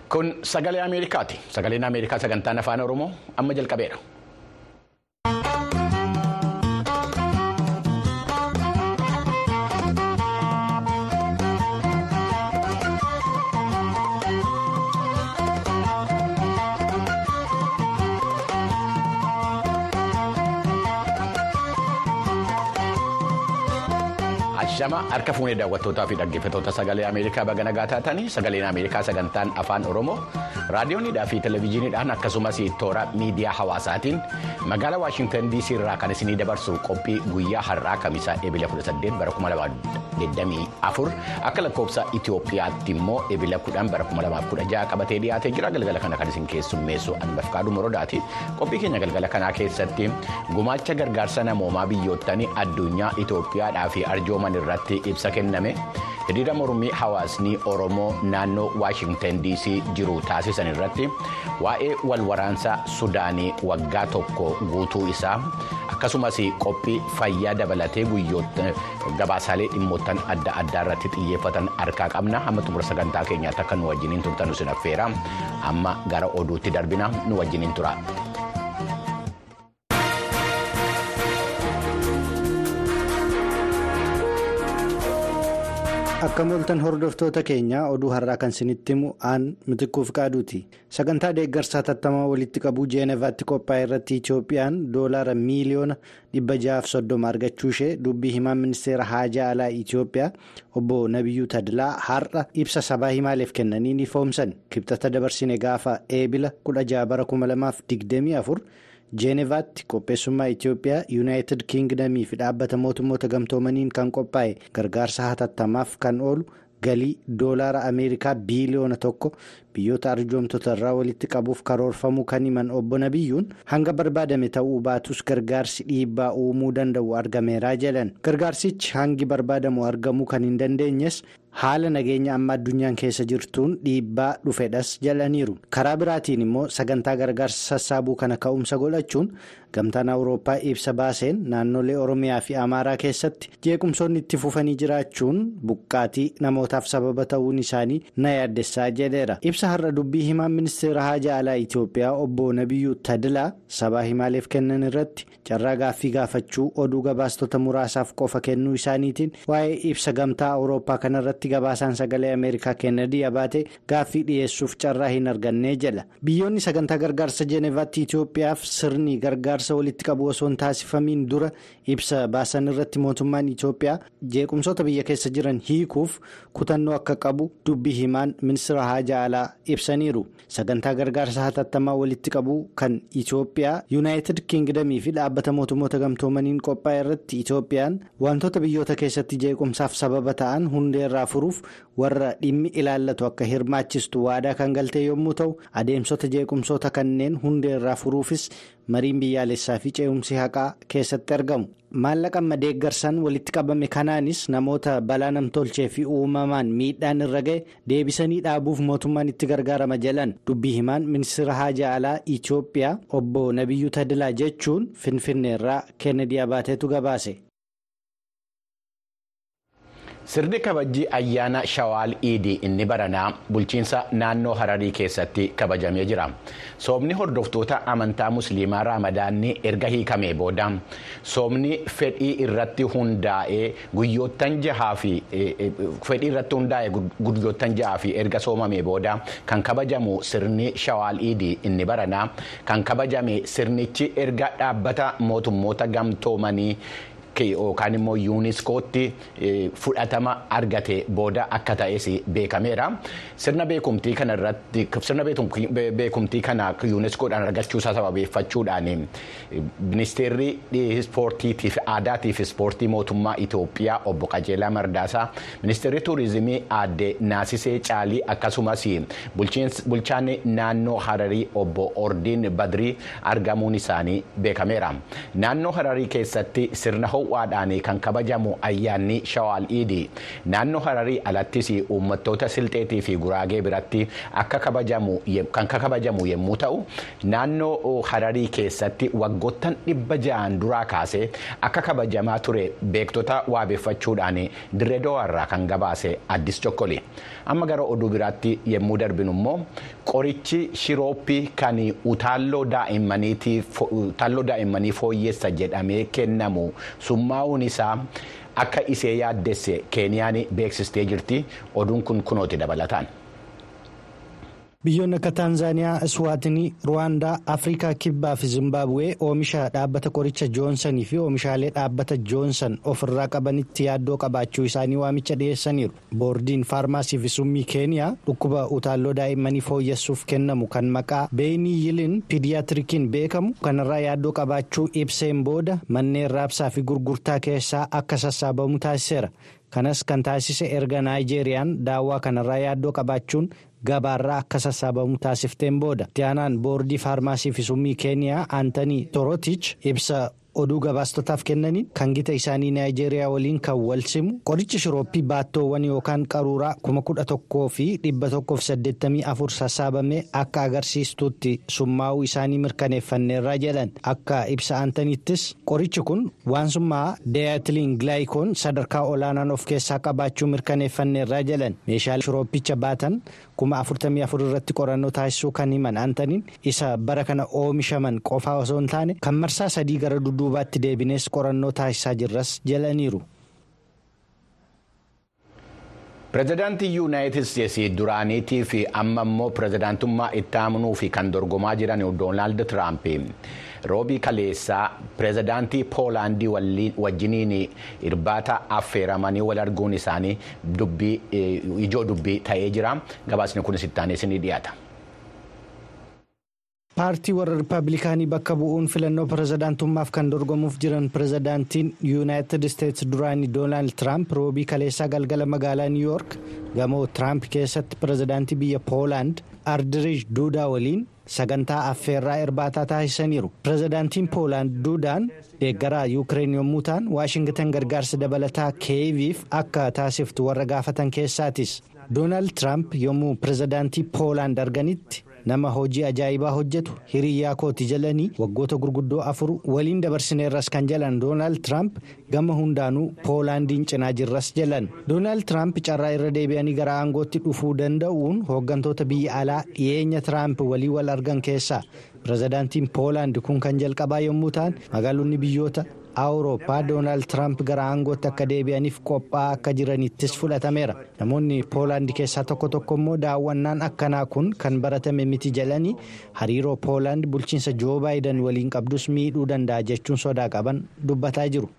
Kun sagalee Ameerikaati. Sagaleen Ameerikaa sagantaan afaan Oromoo amma jalqabeera. Ashama harka fuunee daawwattootaa fi dhaggeeffattoota sagalee Ameerikaa baga nagaa taatanii sagaleen Ameerikaa sagantaan afaan Oromoo raadiyoonidhaa fi televezyiiniidhaan akkasumas toora miidiyaa hawaasaatiin magaalaa Waashintan DC irraa kan isinii dabarsu qophii guyyaa har'aa kamisaa eebila 18 bara 2024 akka lakkoofsa Itoophiyaatti immoo eebila 10 bara 2016 qabatee dhiyaatee jira galgala kana kan isin keessummeessu Anbafqaaduu Morodaati qophii keenya galgala kanaa keessatti gumaacha gargaarsa namoomaa biyyoottanii addunyaa Itoophiyaadhaa fi arjooman irratti ibsa kenname hiriira mormii hawaasni oromoo naannoo waashintan dc jiru taasisan irratti waa'ee walwaraansa sudaanii waggaa tokko guutuu isaa akkasumas qophii fayyaa dabalatee guyyoota gabaasaalee dhimmoottan adda addaa irratti xiyyeeffatan harkaa qabna hamma xumura sagantaa keenyaatti akka nu wajjiniin turtan isin affeera amma gara oduutti darbina nu wajjiniin tura. akka moltan hordoftoota keenya oduu har'aa kan isinitti himu aan mitiquuf qaaduuti sagantaa deeggarsaa tattamaa walitti qabuu jeenevaatti qophaa'e irratti itiyoophiyaan doolaara miiliyoona 630 argachuu ishee dubbii himaan ministeera haajaa alaa itiyoophiyaa obbo nabiyyuu tadlaa har'a ibsa sabaa himaaleef kennaniin ifoomsan kibxata dabarsine gaafa eebila 16 bara 2024. jeenevaatti qopheessummaa itiyoophiyaa yuunaayitid kiingdamii fi dhaabbata mootummoota gamtoomaniin kan qophaa'e gargaarsa hatattamaaf kan oolu galii doolaara ameerikaa biiliyoona tokko biyyoota arjoomtota irraa walitti qabuuf karoorfamuu kan himan obbo nabiyyuun hanga barbaadame ta'uu baatus gargaarsi dhiibbaa uumuu danda'u argameeraa jedhan gargaarsichi hangi barbaadamu argamuu kan hin dandeenyes haala nageenya amma addunyaan keessa jirtuun dhiibbaa dhufedhas jedhaniiru karaa biraatiin immoo sagantaa gargaarsa sassaabuu kana ka'umsa godhachuun gamtaan awurooppaa ibsa baaseen naannolee oromiyaa fi amaaraa keessatti jeequmsoonni itti fufanii jiraachuun buqqaatii namootaaf sababa ta'uun isaanii na yaaddessaa jedheera ibsa har'a dubbii himaan ministeera haajaa alaa itiyoophiyaa obbo nabiyyuu tadilaa sabaa himaaleef kennan irratti carraa gaaffii gaafachuu oduu gabaastota muraasaaf qofa kennuu isaaniitiin waa'ee ibsa gamtaa awurooppaa kanarratti gabaasaan sagalee ameerikaa kennedy abaate gaaffii dhiyeessuuf carraa hin argannee jedha biyyoonni sagantaa gargaarsa jeenevaatti itiyoophiyaaf sirni gargaarsa walitti qabu osoo hin taasifamiin dura ibsa baasan irratti mootummaan itiyoophiyaa jeequmsoota biyya keessa jiran hiikuuf kutannoo akka qabu dubbii himaan ministeera haajaa alaa ibsaniiru sagantaa gargaarsa hatattamaa walitti qabu kan itiyoophiyaa yuunaayitid kiingdamii fi dhaabbata mootummoota gamtoomaniin qophaa'e irratti itiyoophiyaan wantoota biyyoota keessatti jeequmsaaf sababa ta'an hundeerraa furuuf warra dhimmi ilaallatu akka hirmaachistu waadaa kan galtee yommuu ta'u adeemsota jeequmsoota kanneen hundeerraa furuufis mariin biyyaalessaa fi ce'umsi haqaa keessatti argamu maallaqa amma deeggarsaan walitti qabame kanaanis namoota balaa namtolchee fi uumamaan miidhaan irra ga'e deebisanii dhaabuuf mootummaan itti gargaarama jedhan dubbii himaan ministeera haajaa alaa itiyoophiyaa obbo nabiyyuu tadilaa jechuun finfinneerraa kennedy abaateetu gabaase. sirni kabajii ayyaana shawaal iidii inni baranaa bulchiinsa naannoo hararii keessatti kabajamee jira soomni hordoftoota amantaa musliimaa raamadaanni erga hiikamee booda soomni fedhii irratti hundaa'ee guyyoottan jahaa fi fedhii irratti hundaa'ee guyyoottan jahaa fi erga soomamee booda kan kabajamu sirni shawaal iidii inni baranaa kan kabajame sirnichi erga dhaabbata mootummoota gamtoomanii. yookaan immoo yuuniskootti fudhatama argate booda akka ta'es beekameera sirna beekumtii kana irratti sirna beekumtii kana yuuniskoodhaan argachuusaa sababeeffachuudhaan ministeerri ispoortiitiif aadaatiif ispoortii mootummaa Itoophiyaa obbo Qajeelaa Mardaasaa ministeerri tuurizimii aadde Naasisee Caalii akkasumas bulchaan naannoo Hararii obbo Ordiin Badrii argamuun isaanii beekameera naannoo Hararii keessatti sirna ho'u ho'aadhaan kan kabajamu ayyaanni shawaal iidi naannoo hararii alattis uummattoota silxeetii fi guraagee biratti akka kabajamu kan kabajamu yommuu ta'u naannoo hararii keessatti waggoottan dhibba ja'an duraa kaasee akka kabajamaa ture beektota waabeeffachuudhaan dirree dawaarraa kan gabaase addis chokkoli amma gara oduu biraatti yommuu darbinu immoo qorichi shirooppii kan utaalloo daa'immanii fooyyeessa jedhamee kennamu summaa'uun isaa akka isee yaaddesse keeniyaan beeksistee jirti oduun kun kunooti dabalataan. biyyoonni akka taanzaaniyaa iswaatinii ruwaandaa afrikaa kibbaa fi zimbaabuwee oomisha dhaabbata qoricha joonsanii fi oomishaalee dhaabbata joonsan ofirraa qabanitti yaaddoo qabaachuu isaanii waamicha dhiyeessaniiru boordiin faarmaasii fi summii keeniyaa dhukkuba utaalloo daa'immanii fooyyessuuf kennamu kan maqaa beenii yiliin piidiyaatirikiin beekamu kanarraa yaaddoo qabaachuu ibseen booda manneen raabsaa fi gurgurtaa keessaa akka sassaabamu taasiseera kanas kan taasise erga naayijeeriyaan daawwaa kanarraa yaaddoo qabaachuun gabaarraa akka sassaabamu taasifteen booda itti aanaan boordii faarmaasii fi summii keeniyaa aantanii torotich ibsa oduu gabaastotaaf kennaniin kan gita isaanii naayijeeriyaa waliin kan wal simu qorichi shirooppii baattoowwan yookaan qaruuraa kuma kudha tokkoo fi dhibba tokkoof saddeettamii afur sassaabamee akka agarsiistuutti summaa'uu isaanii mirkaneeffanneerraa jedhan akka ibsa aantaniittis qorichi kun waan summaa deeyatiliin gilaayikoon sadarkaa olaanaan of keessaa qabaachuu mirkaneeffanneerraa jedhan meeshaalee shirooppicha baatan kuma afurtamii afur irratti qorannoo taasisuu kan himan aantaniin isa bara kana oomishaman qofaa osoo hin taane kan marsaa sadii gara dudduubaatti deebinees qorannoo taasisaa jirras jedhaniiru. pireezidaantii yuunaayitid isteetsii duraaniitii fi amma immoo pireezidaantummaa itti aanuu fi kan dorgomaa jiran doonaald tiraamp roobii kaleessaa pireezidaantii poolaandii wajjiniin irbaata affeeramanii wal arguun isaanii ijoo dubbii ta'ee jira gabaasni kunis itti aanee ni dhiyaata. paartii warra rippaabilikaanii bakka bu'uun filannoo pireezidaantummaaf kan dorgomuuf jiran pireezidaantiin yuunaayitid isteetsi duraanii doonaald tiraamp roobii kaleessaa galgala magaalaa niiwuyoork gamoo tiraamp keessatti pireezidaantii biyya poolaand ardiriij duudaa waliin sagantaa affeerraa irbaataa taasisaniiru pireezidaantiin poolaand duudaan deeggaraa yuukireen yommuu ta'an waashingitan gargaarsa dabalataa kiyeviif akka taasiftu warra gaafatan keessaatis doonaald tiraamp yommuu pireezidaantii poolaand arganitti. nama hojii ajaa'ibaa hojjetu hiriyyaa kooti jalanii waggoota gurguddoo afur waliin dabarsineerras kan jalan doonaald tiraamp gama hundaanuu poolaandiin cinaa jirras jalan doonaald tiraamp carraa irra deebi'anii gara aangootti dhufuu danda'uun hooggantoota biyya alaa dhiyeenya tiraamp walii wal argan keessaa pireezidaantiin poolaand kun kan jalqabaa yommuu ta'an magaalonni biyyoota awurooppaa doonaald tiraamp gara aangootti akka deebi'aniif qophaa'aa akka jiranittis fudhatameera namoonni poolaand keessaa tokko tokko immoo daawwannaan akkanaa kun kan baratame miti jedhanii hariiroo poolaand bulchiinsa joo baayidan waliin qabdus miidhuu danda'a jechuun sodaa qaban dubbataa jiru.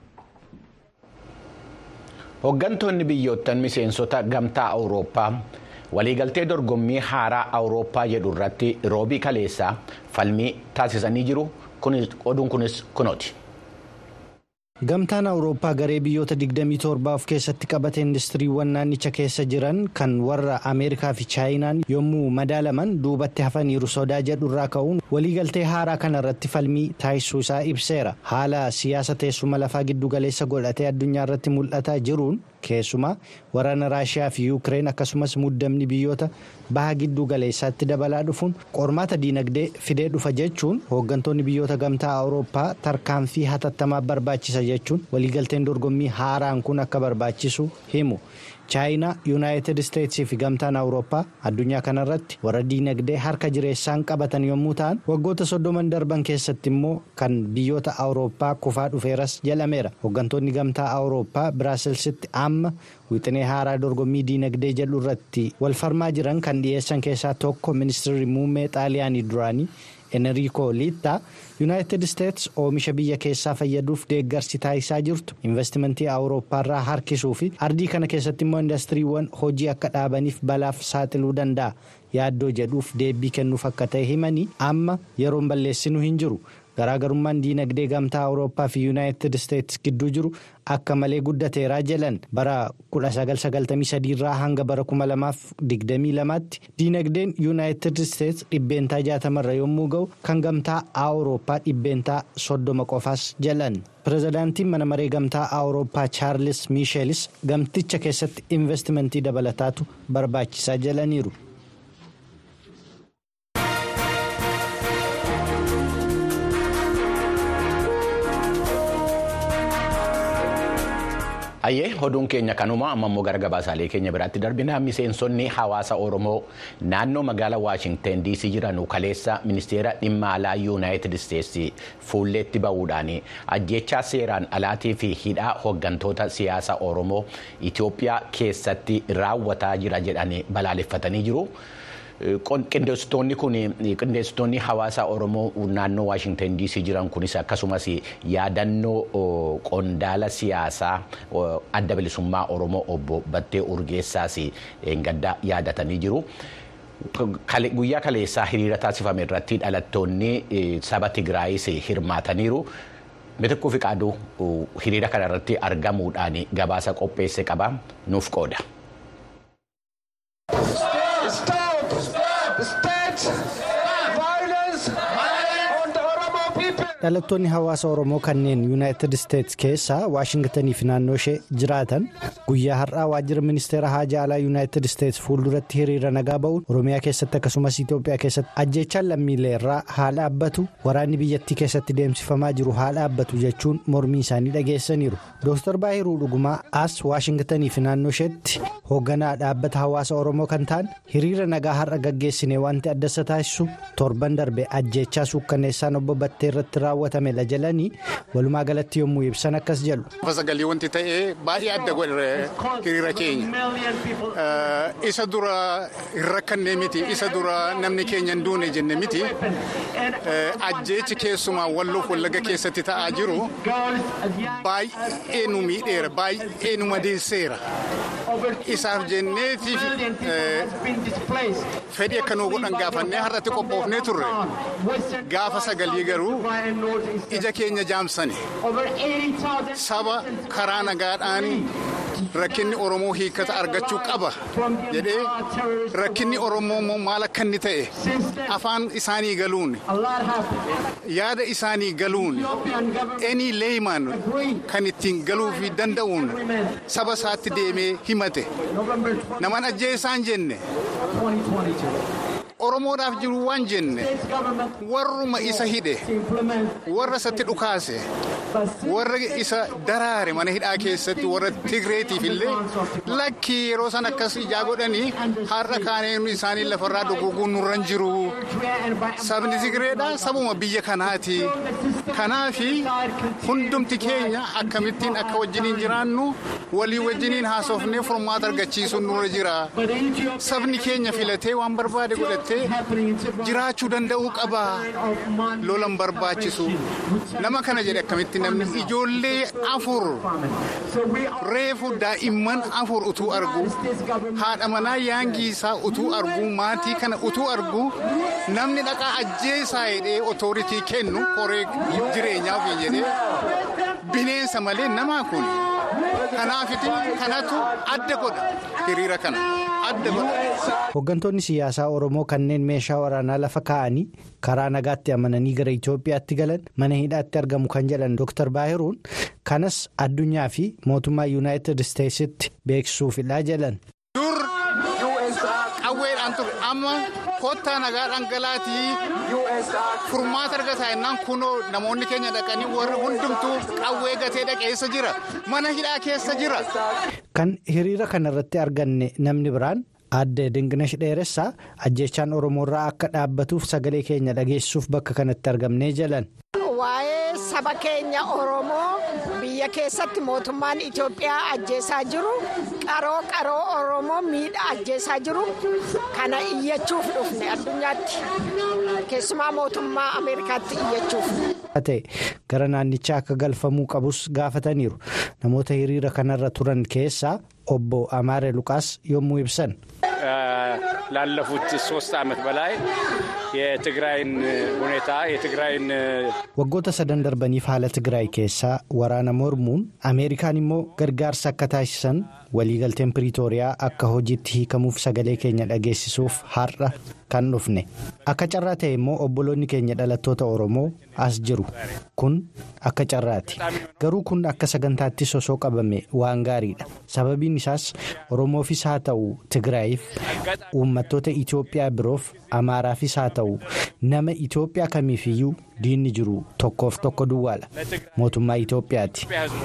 hooggantoonni biyyoottan miseensota gamtaa awurooppaa waliigaltee dorgommii haaraa awurooppaa jedhu irratti roobii kaleessaa falmii taasisanii jiru oduun kunis kunooti. gamtaan awurooppaa garee biyyoota 27 of keessatti qabate indistiriiwwan naannicha keessa jiran kan warra ameerikaa fi chaayinaan yommuu madaalaman duubatti hafaniiru sodaa jedhu irraa ka'uun waliigaltee haaraa kana irratti falmii taasisuu isaa ibseera haala siyaasa teessuma lafaa giddugaleessa godhatee addunyaa irratti mul'ataa jiruun keessumaa waraana raashiyaa fi yuukireen akkasumas muddamni biyyoota baha giddugaleessaatti dabalaa dhufuun qormaata diinagdee fidee dhufa jechuun hooggantoonni biyyoota gamtaa awurooppaa tarkaanfii hatattamaa barbaachisa jechuun waliigalteen dorgommii haaraan kun akka barbaachisu himu chaayinaa yuunaayitid isteetsii fi gamtaan awurooppaa addunyaa kanarratti warra diinagdee harka jireessaan qabatan yommuu ta'an waggoota soddoman darban keessatti immoo kan biyyoota awurooppaa kufaa dhufeeras jedhameera hooggantoonni gamtaa awurooppaa biraasilsitti amma wixinee haaraa dorgommii diinagdee jedhu irratti wal falmaa jiran kan dhiyeessan keessaa tokko ministeerri muummee xaaliyaanii duraanii. enriiko liittaa yuunaayitid isteets oomisha biyya keessaa fayyaduuf deeggarsi taasisaa jirtu investimentii awurooppaarraa harkisuu fi ardii kana keessatti immoo indastiriiwwan hojii akka dhaabaniif balaaf saaxiluu danda'a yaaddoo jedhuuf deebii kennuuf akka ta'e himanii amma yeroon balleessinuu hin jiru garaagarummaan diinagdee gamtaa awurooppaa fi yuunaayitid isteetsi gidduu jiru akka malee guddateeraa jedhan bara 1993 irraa hanga bara 2022tti diinagdeen yuunaayitid isteetsi dhibbeentaa 60 irra yommuu ga'u kan gamtaa awurooppaa dhibbeentaa 30 qofaas jedhan. pirezidaantiin mana maree gamtaa awurooppaa chaarlis miisheelis gamticha keessatti investimentii dabalataatu barbaachisaa jedhaniiru. Hayyee oduun keenya kanuma amma immoo gara gabaasaalee keenya biraatti darbina miseensonni hawaasa Oromoo naannoo magaalaa Waashingten DC jiran kaleessa ministeera dhimma alaa yuunaayitid isteetsi fuulleetti bahuudhaan ajjechaa seeraan alaatii fi hidhaa hooggantoota siyaasa Oromoo Itoophiyaa keessatti raawwataa jira jedhanii balaaleffatanii jiru. Qindeessitoonni kun qindeessitoonni hawaasa Oromoo naannoo Waashingten DC jiran kunis akkasumas yaadannoo qondaala siyaasaa adda bilisummaa Oromoo obbo Battee Urgeessaas gaddaa yaadatanii jiru. Guyyaa kaleessaa hiriira taasifame irratti dhalattoonni saba Tigraayis hirmaataniiru. Mitikkuu fi qaaduu hiriira kana irratti argamuudhaan gabaasa qopheesse qaba nuuf qooda. dhalattoonni hawaasa oromoo kanneen yuunaayitid isteetsi keessa waashingtanii fi naannoo ishee jiraatan guyyaa har'aa waajjira ministeera haajaa alaa yuunaayitid isteetsi fuulduratti hiriira nagaa ba'uun oromiyaa keessatti akkasumas itoophiyaa keessatti ajjechaan lammiilee irraa haa dhaabbatu waraanni biyyattii keessatti deemsifamaa jiru haa dhaabbatu jechuun mormii isaanii dhageessaniiru dooktar baahiruu dhugumaa as waashingtanii fi naannoo isheetti hoogganaa dhaabbata hawaasa oromoo kan ta'an hiriira nagaa har'a gaggeessine wanti adda isa taasisu torban darbe ajjechaa suukkanneessaan obbo battee irratti raawwatame la jalanii walumaa galatti yommuu ibsan akkas jedhu. Sagalee wanti ta'ee baay'ee adda godhe hiriira keenya isa dura hin rakkannee miti isa dura namni keenya hin duune jenne miti ajjeechi keessumaa walloof wallaga keessatti ta'aa jiru baay'ee nu miidheera baay'ee nu madeesseera. Isaaf jenneetiif fedhii akka nuu godhan gaafannee har'atti qophoofnee turre gaafa sagalii garuu ija keenya jaamsani saba karaa nagaadhaan rakkinni oromoo hiikata argachuu qaba jedhee rakkinni oromoo immoo maal akka inni ta'e afaan isaanii galuun yaada isaanii galuun eenii leeyman kan ittiin galuu fi danda'uun saba isaatti deemee himate naman ajjeesaan jenne. Oromoodhaaf jiru waan jenne warruma isa hidhe warra isatti dhukaase warra isa daraare mana hidhaa keessatti warra Tigreetiif illee lakkii yeroo san akkas ijaa godhanii har'a kaaneen isaanii lafarraa dhuguuguun nurran jiru sabni Tigreedhaa sabuma biyya kanaati kanaafi hundumti keenya akkamittiin akka wajjiniin jiraannu walii wajjiniin haasofnee furmaata argachiisuun nurra jira sabni keenya filatee waan barbaade godhate. jiraachuu danda'uu qaba lolan barbaachisu nama kana jedhe akkamitti namni ijoollee afur reefu daa'imman afur utuu argu haadha manaa yaangiisaa utuu argu maatii kana utuu argu namni dhaqaa ajjeesaa jedhee otooritii kennu koree jireenyaaf jedhee bineensa malee namaa kun kanaafiti kanatu adda godha hiriira kana adda godha. Hooggantoonni siyaasaa Oromoo kanneen meeshaa waraanaa lafa kaa'anii karaa nagaatti amananii gara Itoophiyaatti galan mana hidhaatti argamu kan jedhan Dr. Baahiruun kanas addunyaa fi mootummaa Yuunaayitid Isteetsitti beeksisuufidha jedhan. Dur qawweedhaan ture amma kottaa nagaa dhangalaatii furmaata argataa jennaan kunoo namoonni keenya dhaqanii warri hundumtuu qawwee gatee dhaqeessa jira mana hidhaa keessa jira. Kan hiriira kanarratti arganne namni biraan. Aadde Dinginash Dheeressaa ajjechaan Oromoorraa akka dhaabbatuuf sagalee keenya dhageessuuf bakka kanatti argamnee jalan. Waa'ee saba keenya Oromoo biyya keessatti mootummaan Itoophiyaa ajjeesaa jiru qaroo qaroo Oromoo miidhaa ajjeesaa jiru kana iyyachuuf dhufne addunyaatti keessumaa mootummaa Ameerikaatti iyyachuuf. ta'e gara naannichaa akka galfamuu qabus gaafataniiru namoota hiriira kanarra turan keessaa obbo Amaare Luqaas yommuu ibsan. ላለፉት ሶስት ዓመት በላይ የትግራይን ሁኔታ የትግራይን waggoota sadan darbaniif haala tigraay keessaa waraana mormuun ameerikaan immoo gargaarsa akka taasisan waliigalteen piriitooriyaa akka hojiitti hiikamuuf sagalee keenya dhageessisuuf har'a kan dhufne akka carraa ta'e immoo obboloonni keenya dhalattoota oromoo as jiru kun akka carraati garuu kun akka sagantaatti sosoo qabame waan gaariidha sababiin isaas oromoofis haa ta'u tigraayiif uummattoota itiyoophiyaa biroof amaaraafis haa ta'u nama itiyoophiyaa kamiifiyyuu diinni jiru tokkoof tokko duwwaadha mootummaa itiyoophiyaati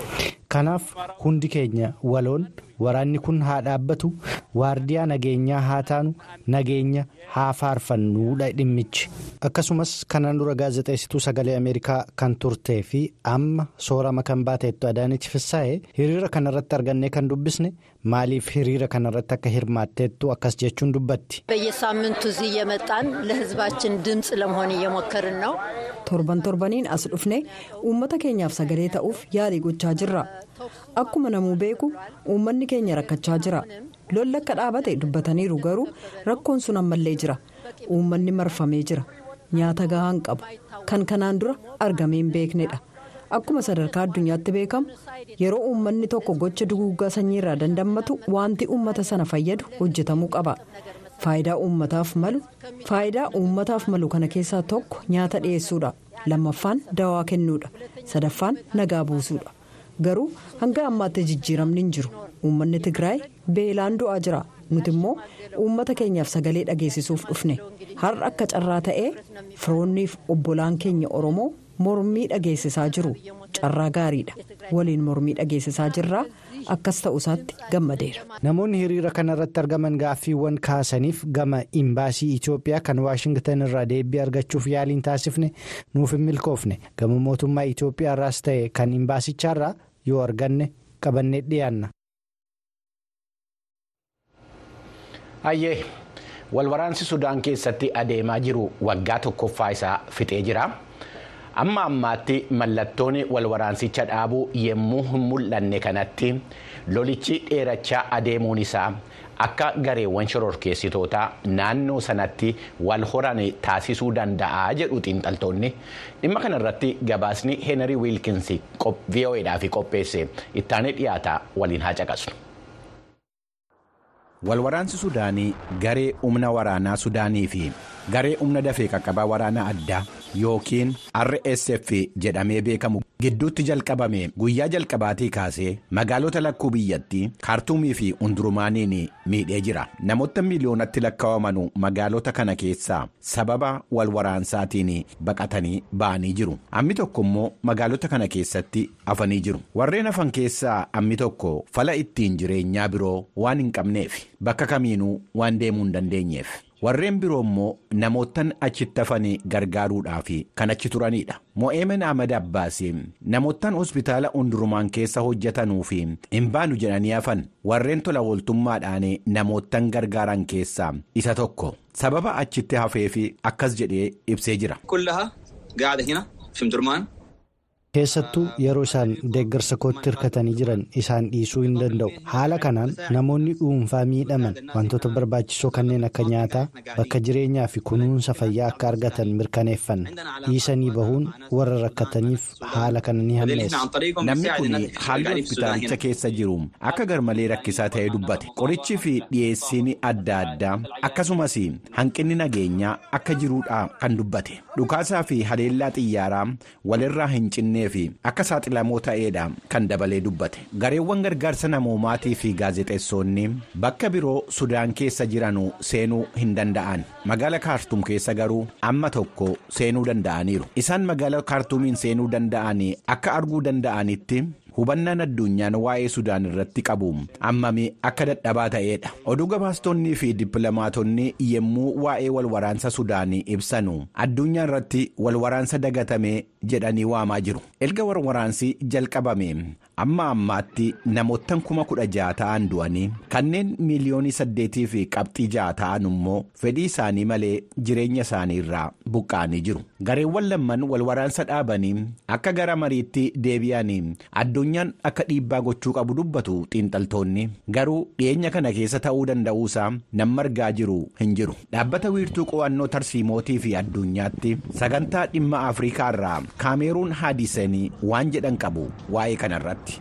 kanaaf hundi keenya waloon waraanni kun haa dhaabbatu waardiyaa nageenyaa haa taanu nageenya haa faarfannuudha dhimmichi akkasumas kanaan dura gaazexeessituu sagalee ameerikaa kan turtee fi amma soorama kan baateettu adaanichi fissaa'e hiriira kanarratti argannee kan dubbisne maaliif hiriira kanarratti akka hirmaatteettu akkas jechuun dubbatti. በየሳምንቱ እዚህ እየመጣን ለሕዝባችን ድምፅ ለመሆን እየሞከርን ነው። torban torbaniin as dhufne uummata keenyaaf sagalee ta'uuf yaalii gochaa jirra akkuma namuu beeku uummanni keenya rakkachaa jira lolli akka dhaabate dubbataniiru garuu rakkoon sun ammallee jira uummanni marfamee jira nyaata gahaan qabu kan kanaan dura argamee hin beeknedha akkuma sadarkaa addunyaatti beekamu yeroo uummanni tokko gocha duguuggaa sanyiirraa dandammatu wanti uummata sana fayyadu hojjetamuu qaba. faayidaa uummataaf malu faayidaa uummataaf malu kana keessaa tokko nyaata dhiyeessuudha lammaffaan dawaa kennuudha sadaffaan nagaa buusuudha garuu hanga ammaatti jijjiiramni hin jiru uummanni tigraay beelaan du'aa jira nuti immoo uummata keenyaaf sagalee dhageessisuuf dhufne har'a akka carraa ta'ee firoonniif obbolaan keenya oromoo mormii dhageessisaa jiru carraa gaariidha waliin mormii dhageessisaa jirraa. akkas ta'u isaatti gammadeera. namoonni hiriira kanarratti argaman gaaffiiwwan kaasaniif gama imbaasii itiyoophiyaa kan waashingtan irraa deebii argachuuf yaaliin taasifne nuuf hin milkoofne gama mootummaa itiyoophiyaa irraas ta'e kan imbaasichaarraa yoo arganne qabannee dhiyaanna. hayyee walwaraansi sudaan keessatti adeemaa jiru waggaa tokkoffaa isaa fixee jira. amma ammaatti mallattoon walwaraansicha dhaabuu yommuu hin mul'anne kanatti lolichi dheerachaa adeemuun isaa akka gareewwan shororkeessitootaa naannoo sanatti wal horan taasisuu danda'a jedhu xiinxaltoonni dhimma kanarratti gabaasni heenarii wiilkinsi vo'edhaaf qopheesse ittaanee dhiyaata waliin haa caqasnu. walwaraansi sudaanii garee humna waraanaa sudaanii fi garee humna dafee qaqqabaa waraanaa addaa yookiin rsf jedhamee beekamu gidduutti jalqabame guyyaa jalqabaatii kaasee magaalota lakkuu biyyattii kaartuumii fi hundurumaaniin miidhee jira namoota miiliyoonatti lakkaawamanu magaalota kana keessaa sababa walwaraansaatiin baqatanii ba'anii jiru ammi tokko immoo magaalota kana keessatti hafanii jiru warreen hafan keessaa ammi tokko fala ittiin jireenyaa biroo waan hin qabneef bakka kamiinuu waan deemuu hin dandeenyeef. warreen biroo immoo namootan achitti hafanii gargaaruudhaaf kan achi turanidha mo'eemen ahmad abbaasi namootan hospitaala hundurumaan keessa hojjetanuu fi hin baanu jedhanii hafan warreen tola ooltummaadhaan namootan gargaaran keessaa isa tokko sababa achitti hafee fi akkas jedhee ibsee jira. keessattuu yeroo isaan deeggarsa kootti hirkatanii jiran isaan dhiisuu hin danda'u haala kanaan namoonni dhuunfaa miidhaman wantoota barbaachisoo kanneen akka nyaataa bakka jireenyaa fi kunuunsa fayyaa akka argatan mirkaneeffanna dhiisanii bahuun warra rakkataniif haala kana ni hammeessa. namni kun haalli hospitaalicha keessa jiru akka garmalee rakkisaa ta'ee dubbate qorichi fi dhiyeessiin adda addaa akkasumas hanqinni nageenyaa akka jiruudha kan dubbate dhukaasaa fi haleellaa xiyyaaraa walirraa hin cinne. fi akka saaxilamoo ta'eedha kan dabalee dubbate gareewwan gargaarsa namoomaatii fi gaazexeessonni bakka biroo sudaan keessa jiranu seenuu hin danda'an magaala kaartuum keessa garuu amma tokko seenuu danda'aniiru isaan magaala kaartuumiin seenuu danda'an akka arguu danda'anitti. hubannaan addunyaan waa'ee sudaan irratti qabu ammami akka dadhabaa ta'eedha oduu gabaastonnii fi dippilamaatonni yemmuu waa'ee walwaraansa sudaanii ibsanu addunyaa irratti walwaraansa dagatame jedhanii waamaa jiru erga walwaraansi jalqabame amma ammaatti namoottan kuma kudha ja'a ta'an du'anii kanneen miiliyoonii saddeetii fi qabxii ja'a ta'an immoo fedhii isaanii malee jireenya isaanii irraa buqqa'anii jiru gareewwan lamman wal waraansa dhaabanii akka gara mariitti deebi'anii addunyaan akka dhiibbaa gochuu qabu dubbatu xiinxaltoonni garuu dhiyeenya kana keessa ta'uu danda'uusaa nama argaa jiru hin jiru dhaabbata wiirtuu qo'annoo tarsiimootii fi addunyaatti sagantaa dhimma afrikaa irraa kaameeruun haadisanii waan jedhan qabu waa'ee kanarratti.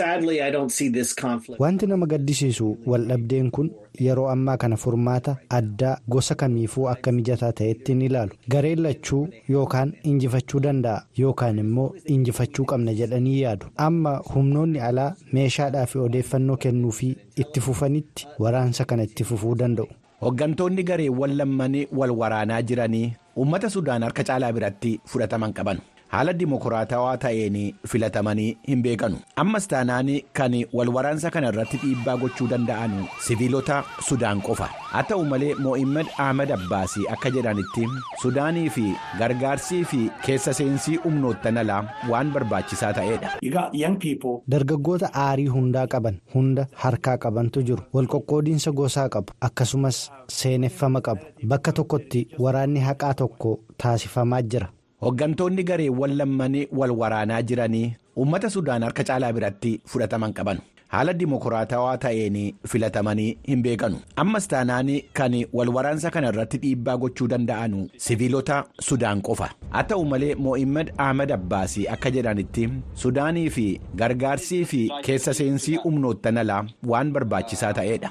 Wanti nama gaddisiisu waldhabdeen kun yeroo ammaa kana furmaata addaa gosa kamiifuu akka mijataa ta'etti ni ilaalu. Gareen lachuu yookaan injifachuu danda'a yookaan immoo injifachuu qabna jedhanii yaadu. Amma humnoonni alaa meeshaadhaa fi odeeffannoo kennuufii itti fufanitti waraansa kana itti fufuu danda'u. Hooggantoonni gareewwan lammanii wal waraanaa jiranii uummata Sudaan harka caalaa biratti fudhataman qaban. haala dimokiraatawaa ta'een filatamanii hin beekanu ammas taanaan kan wal waraansa kana irratti dhiibbaa gochuu danda'an siviilota sudaan qofa haa ta'u malee mo'immed ahmed abbaasii akka jedhanitti sudaanii fi gargaarsii fi keessa seensii humnoottan alaa waan barbaachisaa ta'edha. dargaggoota aarii hundaa qaban hunda harkaa qabantu jiru walqoqqoodiinsa gosaa qabu akkasumas seeneffama qabu bakka tokkotti waraanni haqaa tokko taasifamaa jira. Hooggantoonni gareewwan lammanii wal waraanaa jiranii uummata Sudaan harka caalaa biratti fudhataman qaban. Haala dimokiraatawaa ta'een filatamanii hin beekanu. Ammas taanaan kan wal waraansa kana irratti dhiibbaa gochuu danda'an siviilota Sudaan qofa. Haa ta'u malee Mo'immed Ahmed Abbaasii akka jedhanitti Sudaanii fi gargaarsii fi keessa seensii humnoottan alaa waan barbaachisaa ta'edha.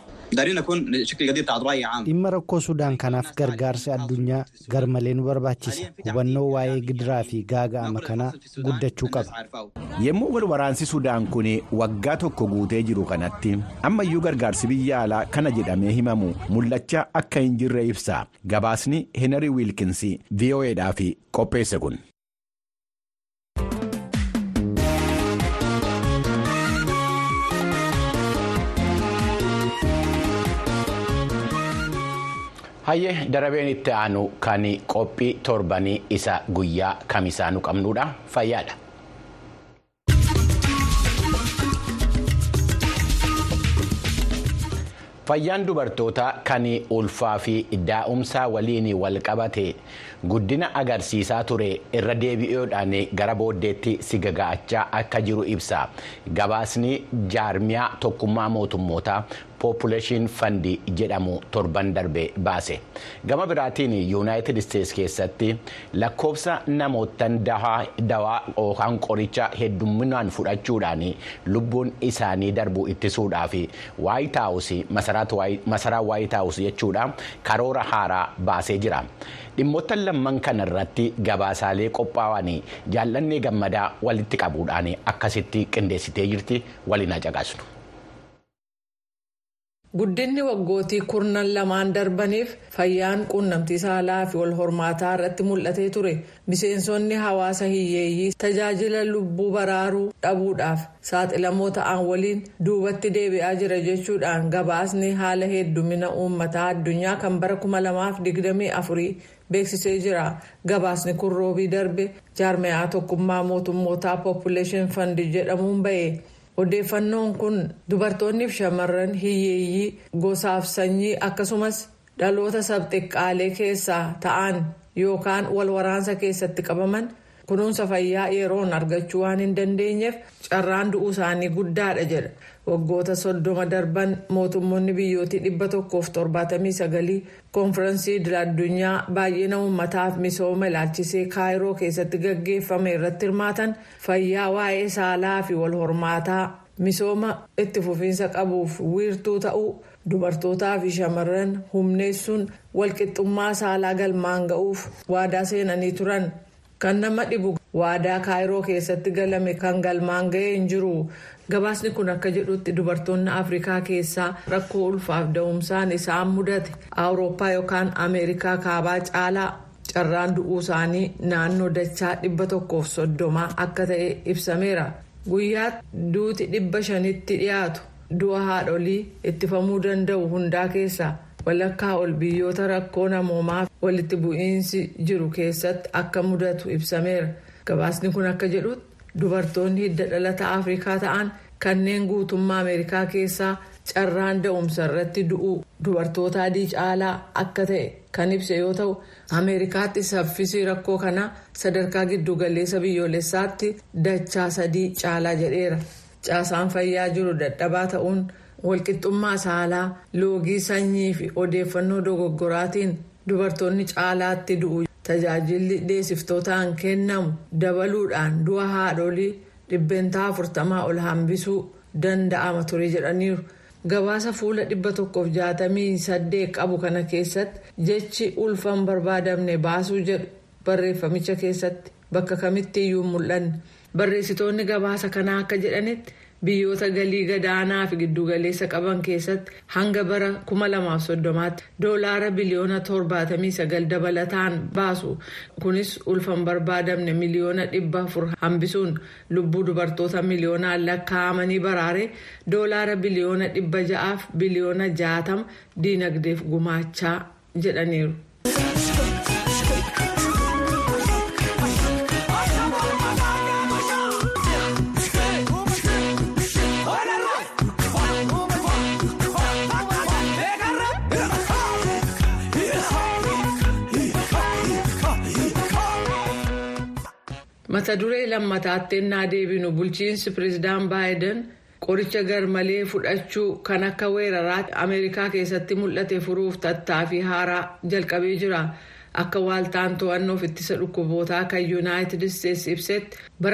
Dhimma rakkoo Sudaan kanaaf gargaarsi addunyaa garmalee nu barbaachisa. Hubannoo waa'ee gidiraa fi gaaga'ama kanaa guddachuu qaba. Yommuu wal waraansi Sudaan kun waggaa tokko guutee jiru kanatti ammayyuu gargaarsi biyya alaa kana jedhamee himamu mul'achaa akka hin jirre ibsa. Gabaasni Henry Wilkins VOAdhaaf qopheesse kun. Hayyee darabeen itti aanu kan qophii torbanii isa guyyaa kamisaa nu qabnudha fayyaadha. Fayyaan dubartootaa kan ulfaa fi daa'umsaa waliin wal qabate guddina agarsiisaa ture irra deebi'uudhaan gara booddeetti si gaga'achaa akka jiru ibsa. Gabaasni jaarmiyaa tokkummaa mootummootaa Population Fund jedhamu torban darbe baase. Gama biraatiin Yuunaayitid Isteetsi keessatti lakkoofsa namootaan dawaa yookaan qoricha heddumminaan fudhachuudhaan lubbuun isaanii darbu ittisuudhaaf Waayit Haawus masaraa Waayit Haawus jechuudha karoora haaraa baasee jira. Dhimmoota lamman kana irratti gabaasaalee qophaa'an jaallannee gammadaa walitti qabuudhaan akkasitti qindeessitee jirti waliin caqasnu. Guddinni waggootii kurnan lamaan darbaniif fayyaan quunnamtii saalaa fi wal hormaataa irratti mul'atee ture miseensonni hawaasa hiyyeeyyii tajaajila lubbuu baraaruu dhabuudhaaf saaxilamoo ta'an waliin duubatti deebi'aa jira jechuudhaan gabaasni haala heddumina uummataa addunyaa kan bara 2024 beeksisee jira gabaasni kun roobii darbe jaarmiyaa tokkummaa mootummootaa population fund jedhamuun ba'e. odeeffannoon kun dubartoonniif shamarran hiyyeeyyii gosaaf sanyii akkasumas dhaloota sabxiqqaalee keessaa ta'an yookaan wal waraansa keessatti qabaman kunuunsa fayyaa yeroon argachuu waan hin dandeenyeef carraan du'uu isaanii guddaadha jedha waggoota soddoma darban mootummoonni biyyootii dhibba tokkoof torbaatamii sagalii koonfiraansii idil-addunyaa baay'ina uummataaf misooma ilaalchisee kaayiroo keessatti gaggeeffame irratti hirmaatan fayyaa waa'ee saalaa fi wal hormaataa misooma itti fufiinsa qabuuf wiirtuu ta'uu dubartootaa fi shamarran humneessuun walqixxummaa saalaa galmaan ga'uuf waadaa seenanii turan. kan nama dhibu waadaa kaayiroo keessatti galame kan galmaan ga'ee hin jiru gabaasni kun akka jedhutti dubartoonni afrikaa keessaa rakkoo ulfaaf da'umsaan isaan mudate awurooppaa yookaan ameerikaa kaabaa caalaa carraan du'uu isaanii naannoo dachaa dhibba tokkoof soddomaa akka ta'e ibsameera guyyaatti duuti dhibba shanitti dhiyaatu du'a haadholii ittifamuu danda'u hundaa keessaa. walakkaa ol biyyoota rakkoo namoomaa walitti bu'iinsi jiru keessatti akka mudatu ibsameera gabaasni kun akka jedhutti dubartoonni hidda dhalata afrikaa ta'an kanneen guutummaa ameerikaa keessaa carraan da'umsa irratti du'uu dubartoota adii caalaa akka ta'e kan ibse yoo ta'u ameerikaatti saffisii rakkoo kanaa sadarkaa giddugaleessa biyyoolessaatti dachaa sadii caalaa jedheera caasaan fayyaa jiru dadhabaa ta'uun walqixxummaa saalaa loogii sanyii fi odeeffannoo dogoggoraatiin dubartoonni caalaatti du'u tajaajilli deessiftootaan kennamu dabaluudhaan du'a haadholii dhibbeentaa afurtamaa ol hambisuu danda'ama ture jedhaniiru. gabaasa fuula 168 qabu kana keessatti jechi ulfan barbaadamne baasuu jedhu barreeffamicha keessatti bakka kamitti iyyuu mul'anne barreessitoonni gabaasa kanaa akka jedhanitti biyyoota galii gadaanaa fi giddugaleessa qaban keessatti hanga bara 2030tti doolaara biliyoona 79 dabalataan baasu kunis ulfan barbaadamne miliyoona 400 hambisuun lubbuu dubartoota miliyoonaan lakkaa'amanii baraaree doolaara biliyoona 600 fi biliyoona 60 diinagdeef gumaachaa jedhaniiru. mata duree lammataatti ennaa deebinu bulchiinsi pireezidaan baayiden qoricha garmalee fudhachuu kan akka weeraraatti ameerikaa keessatti mul'ate furuuf tattaaffii haaraa jalqabee jira akka waaltaan to'annoof ittisa dhukkubootaa kan yuunaayitid isteetsi ibsetti bara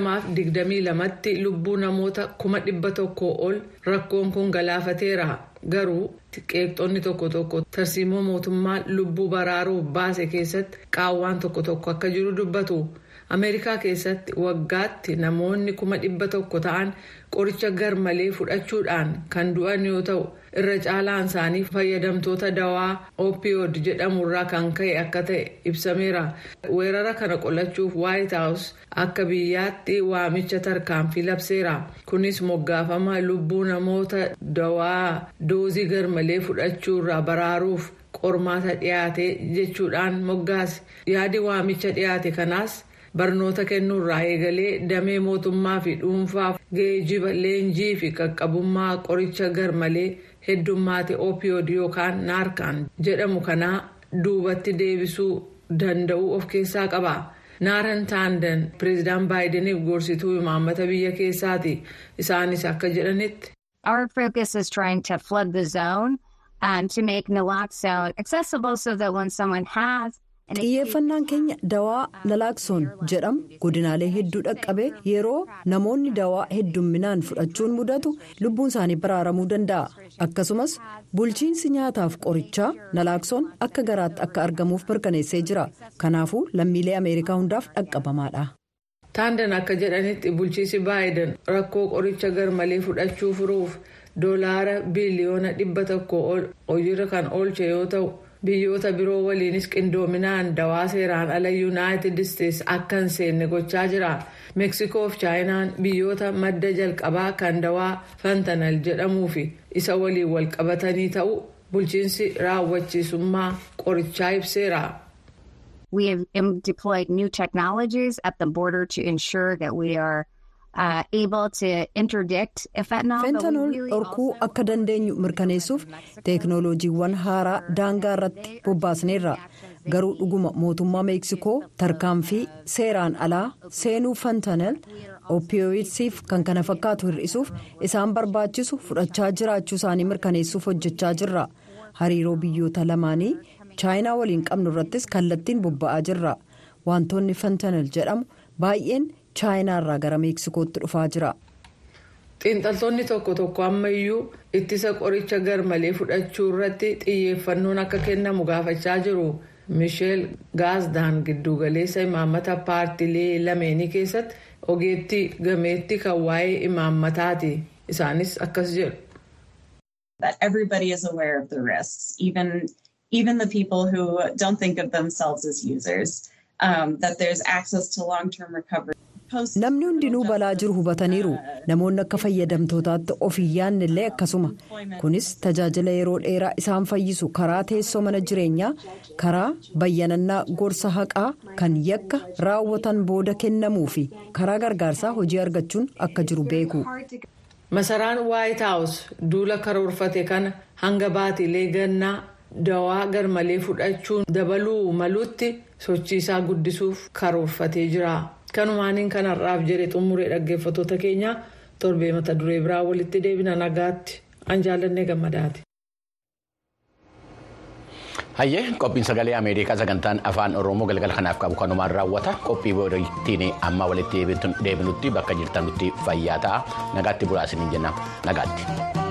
2022tti lubbuu namoota 100,000 ol rakkoon kun galaafateera garuu qeeqxonni tokko tokko tarsiimoo mootummaan lubbuu baraaruuf baase keessatti qaawwaan tokko tokko akka jiru dubbatu. ameerikaa keessatti waggaatti namoonni kuma dhibba tokko ta'an qoricha garmalee fudhachuudhaan kan du'an yoo ta'u irra caalaan isaanii fayyadamtoota dawaa opioid jedhamurraa kan ka'e akka ta'e ibsameera weerara kana qolachuuf waayit haawus akka biyyaatti waamicha tarkaanfii labseera kunis moggaafama lubbuu namoota dawaa doozii garmalee fudhachuurraa baraaruuf qormaata dhiyaate jechuudhaan moggaase yaadi waamicha dhiyaate kanaas. barnoota kennuurraa eegalee damee mootummaa fi dhuunfaaf geejiba leenjii fi qaqqabummaa qoricha garmalee heddummaate opioid yookaan naarkaan jedhamu kanaa duubatti deebisuu danda'uu of keessaa qaba. naaran taandan pireezidaan baayideniif gorsituu imaammata biyya keessaati isaanis akka jedhanitti. Our focus is trying to flood the zone and to make naloxone accessible so that when someone has xiyyeeffannaan keenya dawaa nalaaksoon jedhamu godinaalee hedduu dhaqqabee yeroo namoonni dawaa heddumminaan fudhachuun mudatu lubbuun isaanii baraaramuu danda'a akkasumas bulchiinsi nyaataaf qorichaa nalaaksoon akka garaatti akka argamuuf mirkaneessee jira kanaafuu lammiilee ameerikaa hundaaf dhaqqabamaadha. taandan akka jedhanitti bulchiinsi baayiden rakkoo qoricha garmalee fudhachuu furuuf doolaara biliyoona dhibba tokko hojiirra kan oolche yoo ta'u. biyyoota biroo waliinis qindoominaan dawaa seeraan ala yuunaayitid isteetsi akka hin seenne gochaa jira meeksikoo fi chaayinaan biyyoota madda jalqabaa kan dawaa fantanal jedhamuu fi isa waliin wal qabatanii ta'u bulchiinsi raawwachiisummaa qorichaa ibseera. We have deployed new technologies at the border to ensure that we are uh, able to interdict fentanyl. fentanool dhorkuu akka dandeenyu mirkaneessuuf teeknooloojiiwwan haaraa daangaa irratti bobbaasneerra garuu dhuguma mootummaa meeksikoo tarkaanfii seeraan alaa seenuu fentanyl opiyooidsiif kan kana fakkaatu hir'isuuf isaan barbaachisu fudhachaa jiraachuu isaanii mirkaneessuuf hojjechaa jirra hariiroo biyyoota lamaanii chaayinaa waliin qabnu irrattis kallattiin bobba'aa jirra wantoonni fentanyl jedhamu baay'een. chaayinaa irraa gara meeksikootti dhufaa jira. xiinxaltoonni tokko tokko ammayyuu ittisa qoricha garmalee fudhachuu irratti xiyyeeffannoon akka kennamu gaafachaa jiru misheel gaazdaan giddugaleessa imaammata paartilee lameenii keessatti ogeettii gameettii kan waa'ee imaammataati isaanis akkas jedhu. that everybody is aware of the risks, even even the people who don't think of themselves as users. Um, that there's access to long-term recovery. namni hundinuu balaa jiru hubataniiru namoonni akka fayyadamtootaatti of hin yaadne illee akkasuma kunis tajaajila yeroo dheeraa isaan fayyisu karaa teessoo mana jireenyaa karaa bayyanannaa gorsa haqaa kan yakka raawwatan booda kennamuu fi karaa gargaarsaa hojii argachuun akka jiru beeku. masaraan waayit haawus duula karoorfate kana hanga baatilee gannaa dawaa garmalee fudhachuun dabaluu maluutti sochiisaa guddisuuf karoorfatee jira kanumaaniin kanarraaf jedhe xumuree dhaggeeffattoota keenya torbee mata duree biraa walitti deebina nagaatti an jaallannee gammadaati. hayyee qophiin sagalee ameerikaa sagantaan afaan oromoo galgala kanaaf qabu kanumaan raawwata qophii boodittiin amma walitti deebinutti bakka jirtanutti fayyaa ta'a nagaatti bulaa isiniin jenna nagaatti.